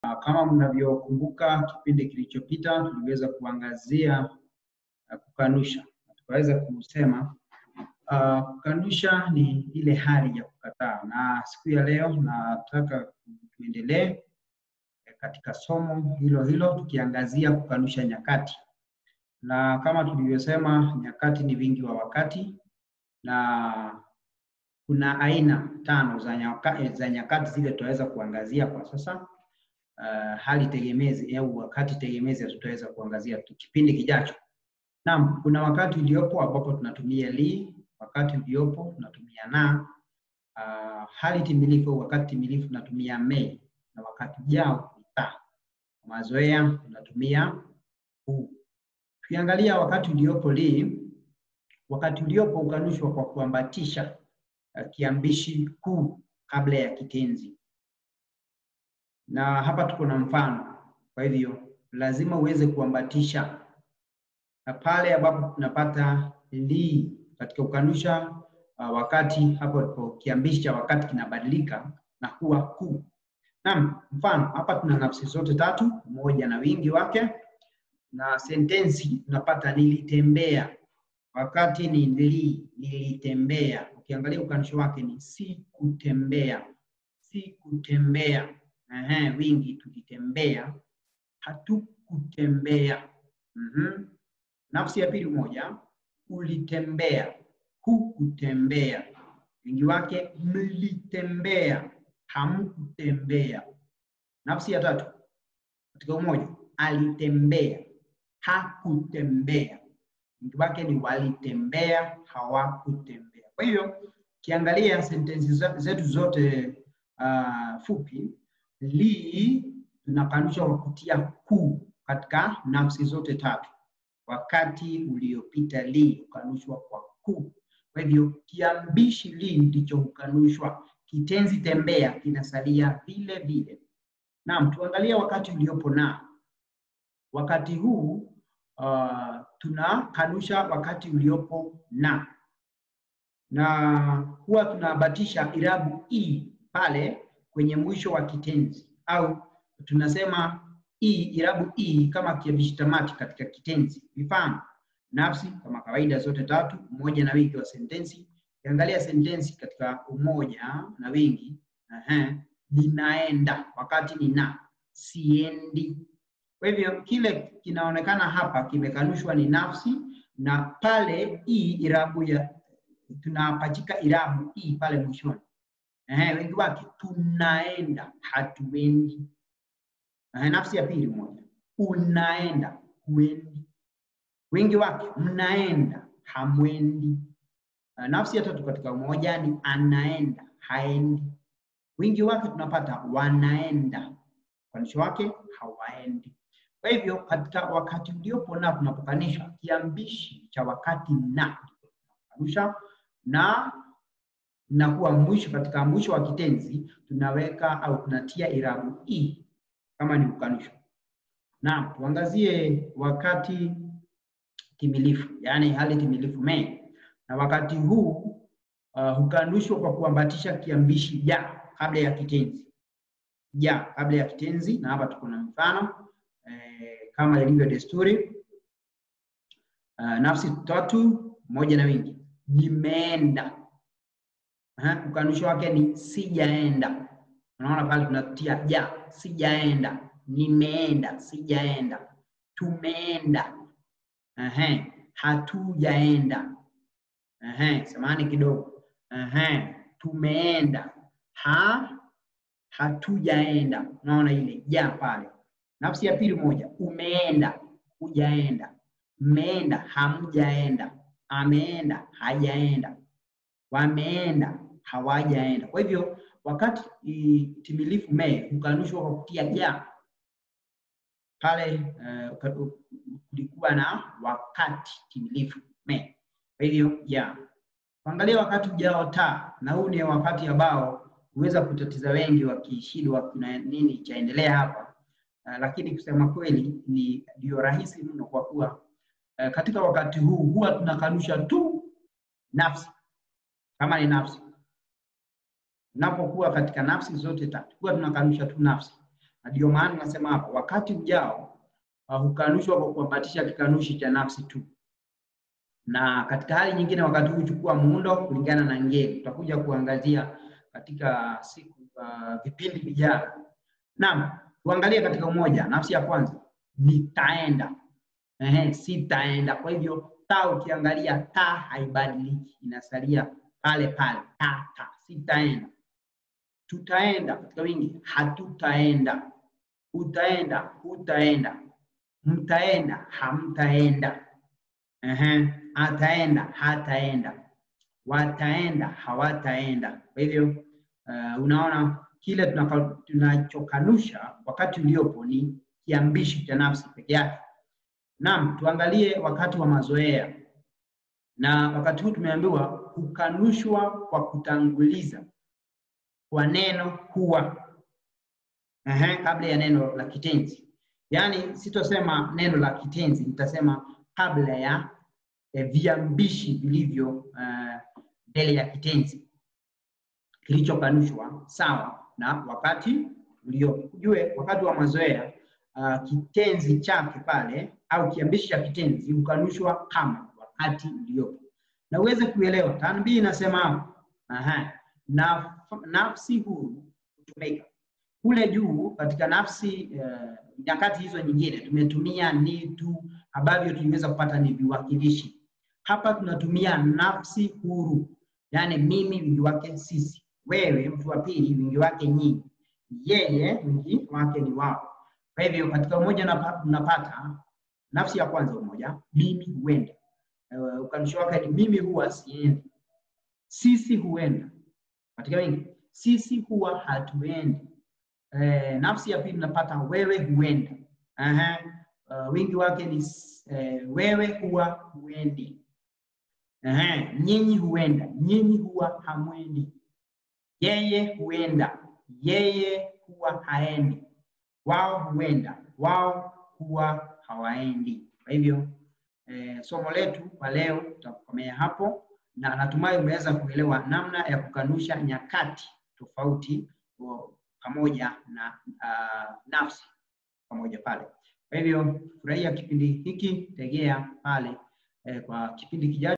Kama mnavyokumbuka kipindi kilichopita tuliweza kuangazia uh, kukanusha. Tukaweza kusema uh, kukanusha ni ile hali ya kukataa, na siku ya leo nataka tuendelee katika somo hilo hilo tukiangazia kukanusha nyakati, na kama tulivyosema, nyakati ni wingi wa wakati na kuna aina tano za nyakati, za nyakati zile tutaweza kuangazia kwa sasa. Uh, hali tegemezi au wakati tegemezi tutaweza kuangazia kipindi kijacho. Naam, kuna wakati uliopo ambapo tunatumia li, wakati uliopo tunatumia na. Uh, hali timilifu, wakati timilifu tunatumia me, na wakati ujao ni ta. Mazoea tunatumia hu. Tukiangalia wakati uliopo li, wakati uliopo ukanushwa kwa kuambatisha uh, kiambishi ku kabla ya kitenzi na hapa tuko na mfano. Kwa hivyo lazima uweze kuambatisha, na pale ambapo tunapata li katika kukanusha uh, wakati hapo ndipo kiambishi cha wakati kinabadilika na kuwa ku. Naam, mfano hapa tuna nafsi zote tatu, moja na wingi wake, na sentensi tunapata nilitembea, wakati ni li, nilitembea. Ukiangalia ukanusho wake ni si kutembea, si kutembea. Ehe, wingi tulitembea, hatukutembea. Mhm. Nafsi ya pili moja, ulitembea, hukutembea. Wingi wake mlitembea, hamkutembea. Nafsi ya tatu katika umoja, alitembea, hakutembea. Wingi wake ni walitembea, hawakutembea. Kwa hiyo ukiangalia sentensi zetu zote uh, fupi li tunakanusha kwa kutia ku katika nafsi zote tatu. Wakati uliopita li ukanushwa kwa ku. Kwa hivyo kiambishi li ndicho hukanushwa, kitenzi tembea kinasalia vile vile. Naam, tuangalie wakati uliopo na. Wakati huu uh, tunakanusha wakati uliopo na, na huwa tunabatisha irabu i pale kwenye mwisho wa kitenzi au tunasema i irabu i kama kiambishi tamati katika kitenzi. Mfano, nafsi kama kawaida zote tatu, umoja na wingi wa sentensi. Ukiangalia sentensi katika umoja na wingi, ehe, ninaenda wakati ni na, siendi. Kwa hivyo kile kinaonekana hapa kimekanushwa ni nafsi, na pale i irabu ya tunapachika irabu i pale mwishoni. Eh, wengi wake tunaenda, hatuendi. Eh, nafsi ya pili moja, unaenda, huendi. Wengi wake mnaenda, hamwendi. Eh, nafsi ya tatu katika umoja ni anaenda, haendi. Wingi wake tunapata wanaenda, ukanisho wake hawaendi. Kwa hivyo katika wakati uliopo na tunapokanisha kiambishi cha wakati na kanusha na nakuwa mwisho katika mwisho wa kitenzi tunaweka au tunatia irabu i kama ni ukanusho. Naam, tuangazie wakati timilifu, yaani hali timilifu me, na wakati huu uh, hukanushwa kwa kuambatisha kiambishi ja kabla ya kitenzi, ja kabla ya kitenzi, na hapa tuko na mfano eh, kama ilivyo desturi uh, nafsi tatu moja na wingi, nimeenda ukanusho wake ni sijaenda. Unaona pale tunatia ja, sijaenda, nimeenda, sijaenda, tumeenda, ehe, hatujaenda, ehe, samahani kidogo, ehe, tumeenda, ha, hatujaenda. Unaona ile ja pale. Nafsi ya pili moja, umeenda, hujaenda, mmeenda, hamjaenda, ameenda, hajaenda, wameenda hawajaenda. Kwa hivyo wakati timilifu me hukanushwa kwa kutia ja pale, kulikuwa uh, na wakati timilifu me. Kwa hivyo ja, tuangalie wakati ujao ta, na huu ni wakati ambao huweza kutatiza wengi wakishindwa kuna nini chaendelea hapa uh, lakini kusema kweli ni ndio rahisi mno kwa kuwa uh, katika wakati huu huwa tunakanusha tu nafsi kama ni nafsi Unapokuwa katika nafsi zote tatu, huwa tunakanusha tu nafsi. na ndio maana nasema hapa, wakati ujao uh, hukanushwa kwa kuambatisha kikanushi cha nafsi tu, na katika hali nyingine wakati huu huchukua muundo kulingana na ngeli. Tutakuja kuangazia katika siku uh, vipindi vijavyo. Naam, tuangalie katika umoja. Nafsi ya kwanza nitaenda, ehe, sitaenda. Kwa hivyo ta, ukiangalia ta haibadiliki, inasalia pale pale, ta ta, sitaenda. Tutaenda katika wingi, hatutaenda. Utaenda, hutaenda. Mtaenda, hamtaenda. Ehe, ataenda, hataenda. Wataenda, hawataenda. Kwa hivyo uh, unaona kile tunaka- tunachokanusha wakati uliopo ni kiambishi cha nafsi peke yake. Naam, tuangalie wakati wa mazoea, na wakati huu tumeambiwa hukanushwa kwa kutanguliza kwa neno huwa Ehe, kabla ya neno la kitenzi. Yaani sitosema neno la kitenzi, nitasema kabla ya eh, viambishi vilivyo eh, mbele ya kitenzi kilichokanushwa sawa na wakati uliopo. Ujue wakati wa mazoea uh, kitenzi chake pale au kiambishi cha kitenzi hukanushwa kama wakati uliopo, na uweze kuelewa tanbii inasema hapo, aha, na nafsi huru hutumika kule juu katika nafsi uh, nyakati hizo nyingine tumetumia ni tu ambavyo tuliweza kupata ni viwakilishi. Hapa tunatumia nafsi huru, yaani mimi wingi wake sisi, wewe mtu wa pili wingi wake nyinyi, yeye wingi wake ni wao. Kwa hivyo katika umoja unapa- unapata nafsi ya kwanza umoja, mimi huenda. Uh, ukanushi wake ni mimi huwa siendi, sisi huenda. Katika wingi sisi huwa hatuendi. Eh, nafsi ya pili unapata wewe huenda. Aha. Uh, wingi wake ni s- eh, wewe huwa huendi. Aha. Nyinyi huenda, nyinyi huwa hamwendi. Yeye huenda, yeye huwa haendi. Wao huenda, wao huwa hawaendi. Kwa hivyo eh, somo letu kwa leo tutakomea hapo, na natumai umeweza kuelewa namna ya kukanusha nyakati tofauti o- pamoja na uh, nafsi pamoja pale. Kwa hivyo furahia kipindi hiki, tegea pale eh, kwa kipindi kijacho.